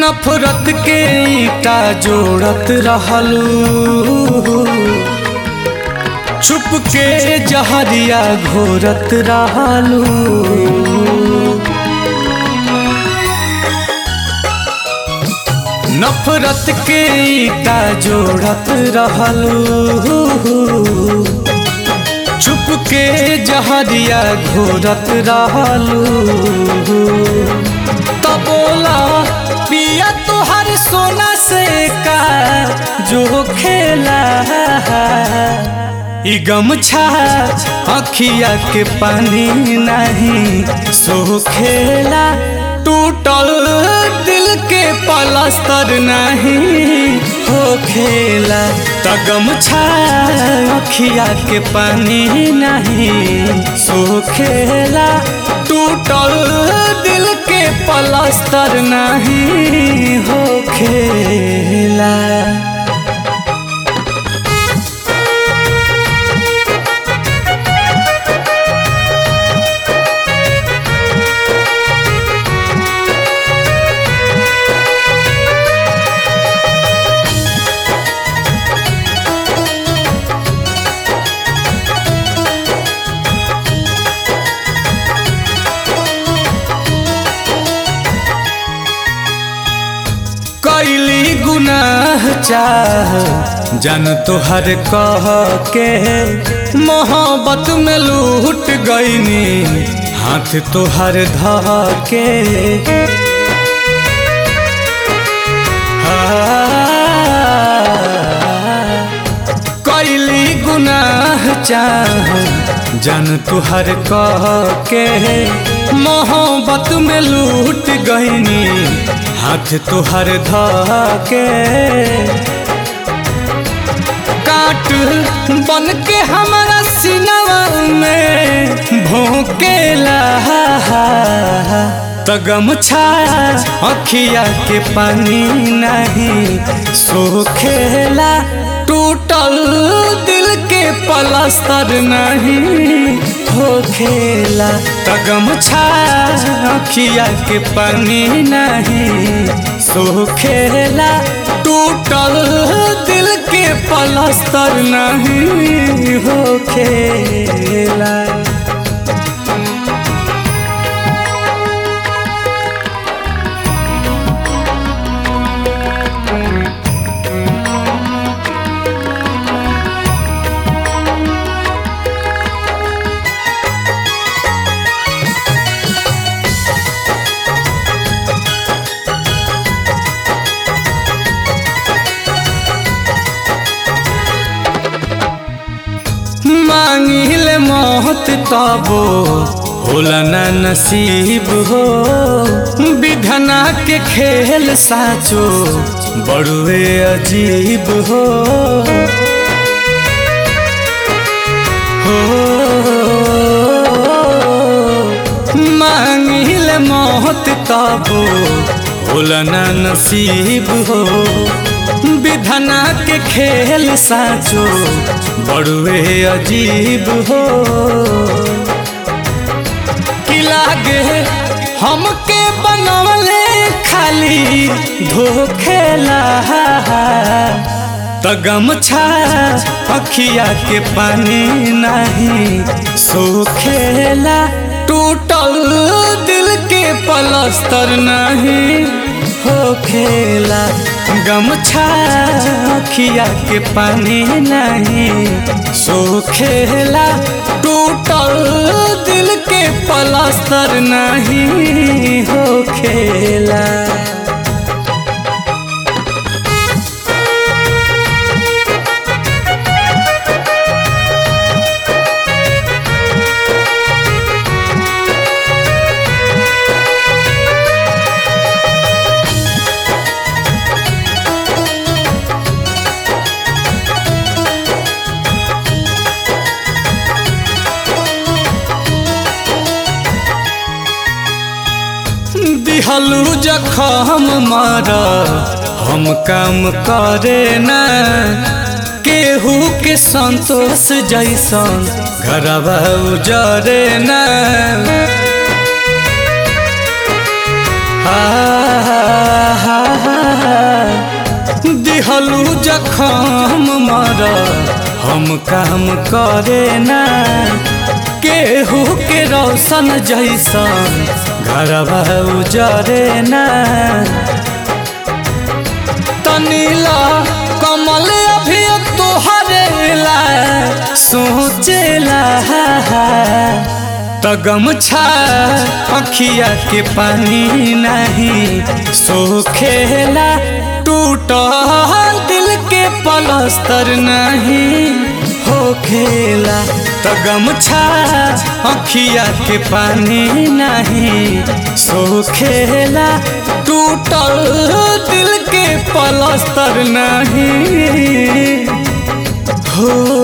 नफरत के ईटा जोड़त रहलू छुप के जहरिया घोरत रहलू नफरत के ईटा जोड़त रहलू छुप के जहरिया घोरत रहलू तो बोला पिया तुहर सोना से का जो खेला ई गमछा अखिया के पानी नहीं सो खेला टूटल दिल के पलस्तर नहीं हो खेला त गमछा अखिया के पानी नहीं सो खेला टूटल दिल के पलस्तर नहीं हो खेला कैली गुनाह चाह जन तोहर कह के मोहब्बत में लूट गईनी हाथ तोहर ध के कैली गुनाह चाह जन तुहर कह के मोहब्बत में लूट गईनी हाथ तुहर ध के काट बन के हमारा सिनवा में भोंकेला त गमछा अखिया के पानी नहीं सोखेला टूटल दिल के पलस्तर नहीं हो खेला त गमछा अखिया के पानी नहीं सोखेला टूटल दिल के पलस्तर नहीं हो खेला मांगिल मौत तबो होला ना नसीब हो विधना के खेल साचो बड़ुए अजीब हो हो मांगिल मौत तबो होला ना नसीब हो विधना के खेल साचो बड़ुए अजीब हो कि लागे हमके बनवले खाली धोखेला त गमछा अखिया के पानी नहीं सोखेला टूटल दिल के पलस्तर नहीं हो खेला गमछा अखिया के पानी नहीं सोखेला टूटल दिल के पलस्तर नहीं हो खेला दिहलू जखम मारा हम काम करे न केहू के संतोष जैसन घरवा उजरे न दिहलू जखम मर हम काम करे ना केहू के रोशन जैसन घरवा उजरे ना तनीला कमल अभी तोहरेला सोचेला त गमछा अखिया के पानी नहीं सोखेला टूट दिल के पलस्तर नहीं हो खेला त गमछा अखिया के पानी नहीं सोखेला टूटल दिल के पलस्तर नहीं हो